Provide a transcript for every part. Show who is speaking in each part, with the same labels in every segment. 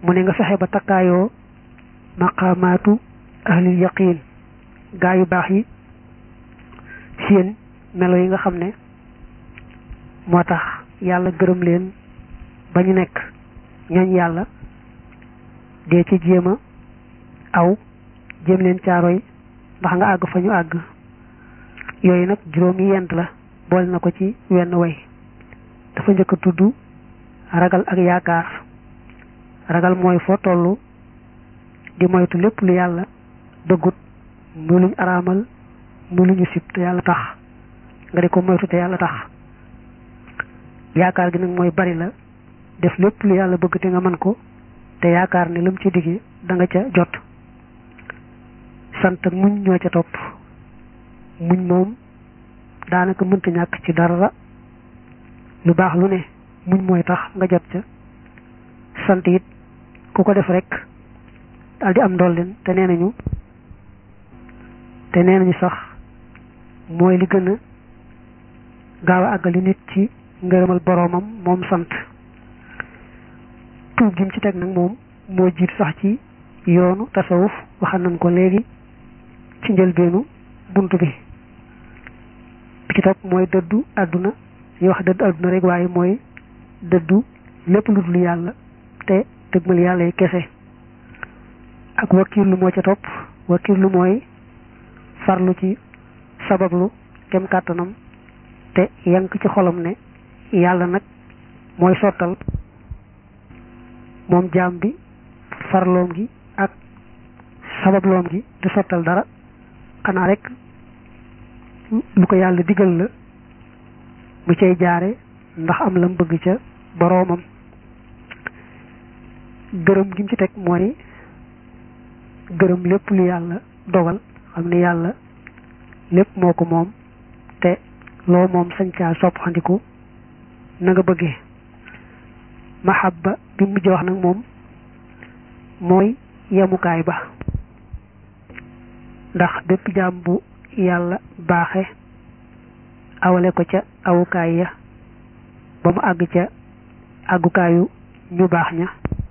Speaker 1: mu ne nga fexe ba takkaayoo maqaamaatu ahlil yaqin gaa yu baax yi seen melo yi nga xam ne moo tax yàlla gërëm leen ba ñu nekk ñooñ yàlla dee ci jéem a aw jéem leen caaroy ndax nga àgg fa ñu àgg yooyu nag juróomi yent la boole na ko ci wenn way dafa njëkk a tudd ragal ak yaakaar ragal mooy foo tollu di moytu lépp lu yàlla bëggut mu luñ araamal mu luñu sib te yàlla tax nga di ko moytu te yàlla tax yaakaar gi nag mooy bari la def lépp lu yàlla bëgg te nga mën ko te yaakaar ne lu mu ci digge da nga ca jot sant ak muñ ñoo ca topp muñ moom daanaka mënta ñàkk ci dara lu baax lu ne muñ mooy tax nga jot ca sant it ku ko def rek daal di am ndolleen te nee nañu te nee nañu sax mooy li gën a gaaw a àggali nit ci ngërëmal boroomam moom sant tuub gi mu ci teg nag moom moo jiit sax ci yoonu tasawuf waxal nañ ko léegi ci njëlbeenu bunt bi bi ci topp mooy dëddu àdduna ñu wax dëddu àdduna rek waaye mooy dëddu lépp lu dul yàlla te dëgmal yàlla yi kese ak wakiirlu moo ca topp wakiirlu mooy farlu ci sabablu kem kàttanam te yank ci xolam ne yàlla nag mooy sottal moom jaam bi farloom gi ak sababloom gi du sottal dara xanaa rek lu ko yàlla digal la mu cay jaare ndax am lam bëgg ca boroomam gërëm gi mu ci teg mooy gërëm lépp lu yàlla dogal xam ne yàlla lépp moo ko moom te loo moom sañ caa soppandiku na nga bëggee mahabba bi mujj wax nag moom mooy yemukaay ba ndax bépp jaam bu yàlla baaxe awale ko ca awukaay ya ba mu àgg ca àggukaayu ñu baax ña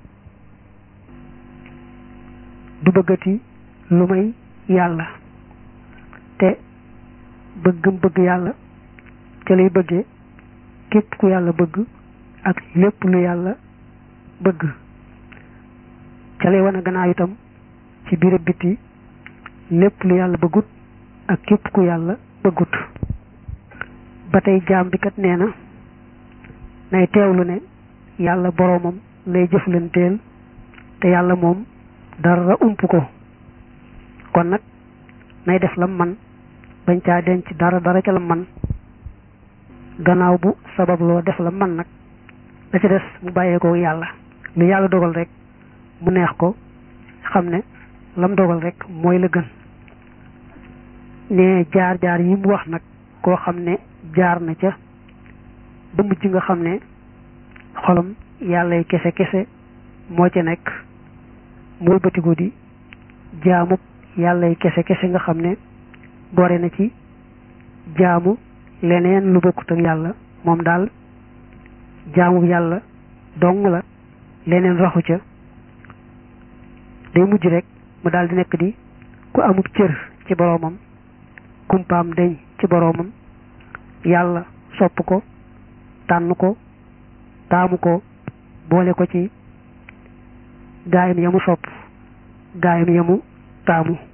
Speaker 1: du bëggati lu may yàlla te bëggam bëgg yàlla ca lay bëggee képp ku yàlla bëgg ak lépp lu yàlla bëgg ca lay wane gannaaw itam ci biir biti lépp lu yàlla bëggut ak képp ku yàlla bëggut ba tey jaam bi kat nee na nay teewlu ne yàlla boroomam lay jëflanteel te yàlla moom dara ump ko kon nag nay def lam man bañ caa denc dara dara ca la man gannaaw bu sabab loo def la man nag da ci des mu bàyyee ko yàlla lu yàlla dogal rek mu neex ko xam ne lam dogal rek mooy la gën ne jaar jaar yi mu wax nag koo xam ne jaar na ca ba mujj nga xam ne xolam yàllay kese kese moo ca nekk mooy bëtigu di jaamub yàllay kese kese nga xam ne gore na ci jaamu leneen lu bokkut ak yàlla moom daal jaamu yàlla dong la leneen raxu ca day mujj rek mu daal di nekk di ku amub cër ci boroomam kumpaam deñ ci boroomam yàlla sopp ko tànn ko taamu ko boole ko ci gaayam yamu sopp gaayam yamu taamu